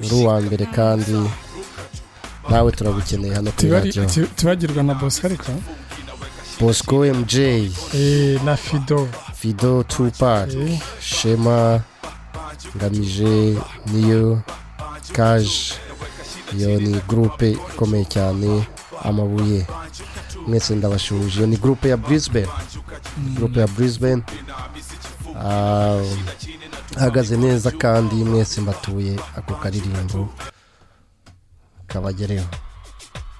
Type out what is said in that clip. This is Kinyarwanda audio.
uri uwa mbere kandi nawe turagukeneye hano kuri radiyo tibagirwa na boscarika bosco mj na fido fido tupac Eh. shema ngamije niyo kaje iyo ni gurupe ikomeye cyane amabuye mwese ndabashuje iyo ni gurupe ya brisbane gurupe ya brisbane Ah, ahagaze neza kandi mwese mbatuye ako karirimbo kabagereho